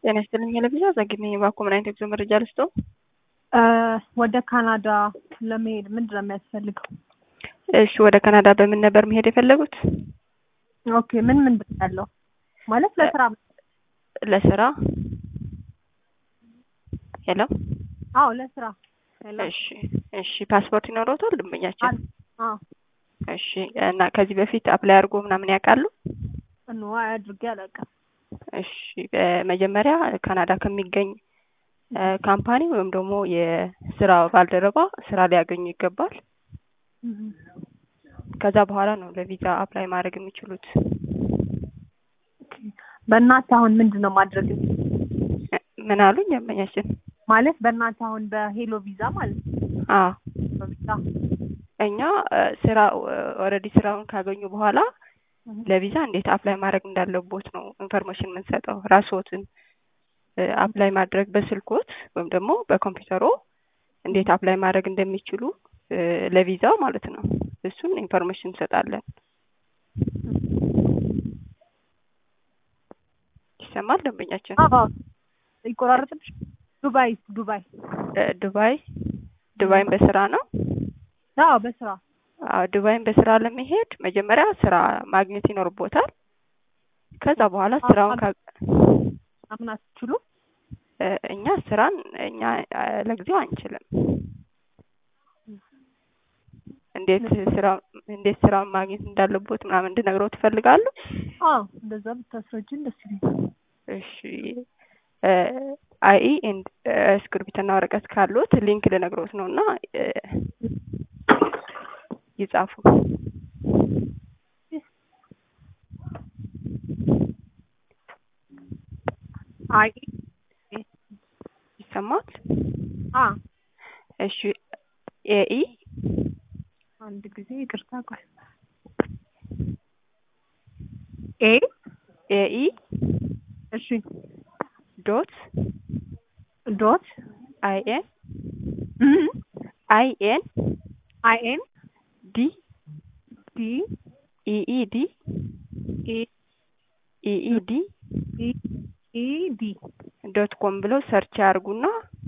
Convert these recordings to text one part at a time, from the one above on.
ጤና ይስጥልኝ ለብዛ ዘግኝ ባኮ ምን አይነት የጉዞ መረጃ ልስጦ? ወደ ካናዳ ለመሄድ ምንድን ነው የሚያስፈልገው? እሺ ወደ ካናዳ በምን ነበር መሄድ የፈለጉት? ኦኬ ምን ምንድን ነው ያለው ማለት ለስራ ለስራ ሄሎ አዎ ለስራ ሄሎ እሺ እሺ ፓስፖርት ይኖረውታል ደንበኛችን? አዎ እሺ እና ከዚህ በፊት አፕላይ አድርጎ ምናምን ያውቃሉ? ኖ አድርጌ አላውቅም። እሺ በመጀመሪያ ካናዳ ከሚገኝ ካምፓኒ ወይም ደግሞ የስራ ባልደረባ ስራ ሊያገኙ ይገባል። ከዛ በኋላ ነው ለቪዛ አፕላይ ማድረግ የሚችሉት። በእናትህ አሁን ምንድን ነው ማድረግ ምን አሉኝ ደንበኛችን? ማለት በእናትህ አሁን በሄሎ ቪዛ ማለት ነው አዎ በቪዛ እኛ ስራ ኦልሬዲ ስራውን ካገኙ በኋላ ለቪዛ እንዴት አፕላይ ማድረግ እንዳለቦት ነው ኢንፎርሜሽን የምንሰጠው። ራስዎትን አፕላይ ማድረግ በስልኮት ወይም ደግሞ በኮምፒውተሮ እንዴት አፕላይ ማድረግ እንደሚችሉ ለቪዛው ማለት ነው። እሱን ኢንፎርሜሽን እንሰጣለን። ይሰማል ደንበኛችን? አዎ ይቆራረጥብሽ። ዱባይ ዱባይ ዱባይ ዱባይን በስራ ነው? አዎ በስራ አዎ ዱባይን በስራ ለመሄድ መጀመሪያ ስራ ማግኘት ይኖርቦታል። ከዛ በኋላ ስራውን ካ አምን አትችሉ እኛ ስራን እኛ ለጊዜው አንችልም። እንዴት ስራ እንዴት ስራውን ማግኘት እንዳለቦት ምናምን እንድነግረው ትፈልጋሉ? አዎ እንደዛ ብታስረጅን ደስ ይለኛል። እሺ አይ ኤንድ እስክሪብትና ወረቀት ካሉት ሊንክ ልነግሮት ነው እና ይጻፉ። አይ ይሰማል? አ እሺ ኤኢ አንድ ጊዜ ይቅርታ ቆይ ኤ ኤኢ እሺ ዶት ዶት አይ ኤን አይ ኤን አይ ኤን ዲ ዲ ኢኢ ዲ ኤ ኢኢ ዲ ኢ ኢ ዲ ዶት ኮም ብለው ሰርች ያርጉና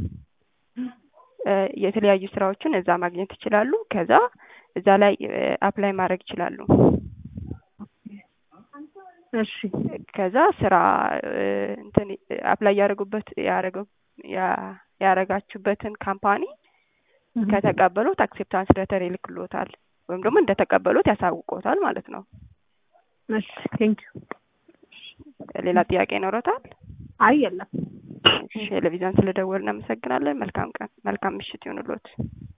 የተለያዩ ስራዎችን እዛ ማግኘት ይችላሉ። ከዛ እዛ ላይ አፕላይ ማድረግ ይችላሉ። እሺ ከዛ ስራ እንትን አፕላይ ያደረጉበት ያደረገው ያረጋችሁበትን ካምፓኒ ከተቀበሉት አክሴፕታንስ ሌተር ይልክሎታል ወይም ደግሞ እንደተቀበሉት ያሳውቆታል ማለት ነው። እሺ ቴንክ ሌላ ጥያቄ ይኖረታል? አይ የለም። እሺ ቴሌቪዥን ስለደወልን እናመሰግናለን። መልካም ቀን፣ መልካም ምሽት ይሁንልዎት።